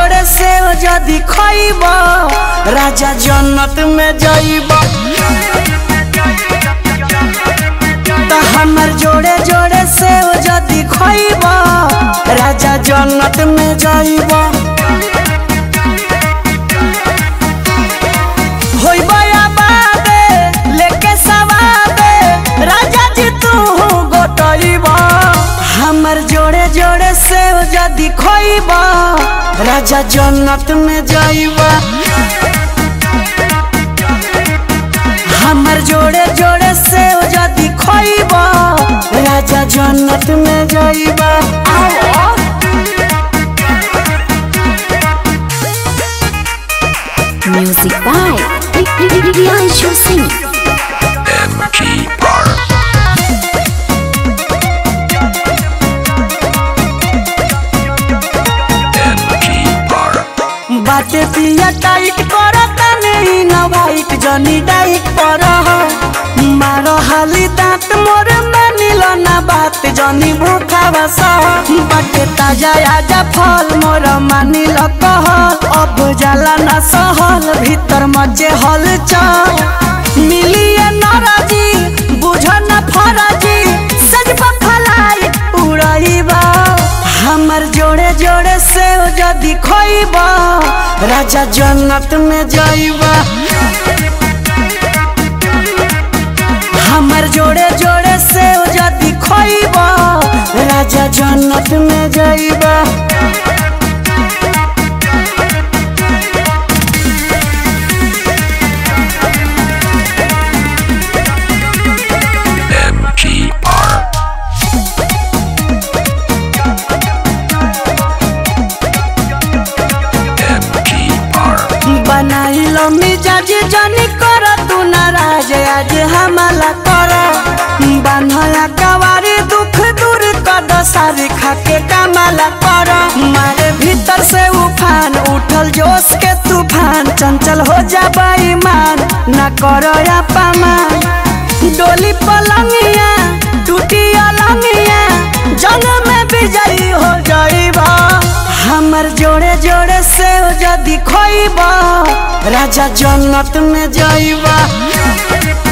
जोड़े से जदी खइब राजा जन्नत में जाइब त हमर जोड़े जोड़े से जदी खइब राजा जन्नत में जाइब होइब आबादे लेके सवादे राजा जी तू गोटइब हमर जोड़े जोड़े से जदी खइब राजा जन्नत में जाइब हमर जोड़े जोड़े से जदी खइब राजा जन्नत में जाइब Music by Riyanshu Singh. MG Bar. MG Bar. बाटे पिया टाइट कर तने न वाइट जनी डाइट पर मार हाली दांत मोर मानिल ना बात जनी भूखा बस बाटे ताजा आजा फल मोर मानिल कह अब जाला ना सहल भीतर मजे हल चल मिलिए नरजी बुझ न फरजी सज फलाई उड़ाइबा हमर जोड़े जोड़े से जदी खइब राजा जन्नत में जाइबा हमर जोड़े जोड़े से जदी खइब राजा जन्नत में जाइबा MG Bar. MG Bar. बनाइल मिजाज जनी कर तू नाराज आज हमला कर बान्हया कवारी दुख दूर कद सारी खाके कमाला कर मारे भीतर से उफान उठल जोश के तूफान चंचल हो जा बेईमान न कर अपमान डोली पलंगिया टूटी अलंगिया जंग में विजयी हो जाइबा हमर जोड़े जोड़े से जदी खइब राजा जन्नत में जाइबा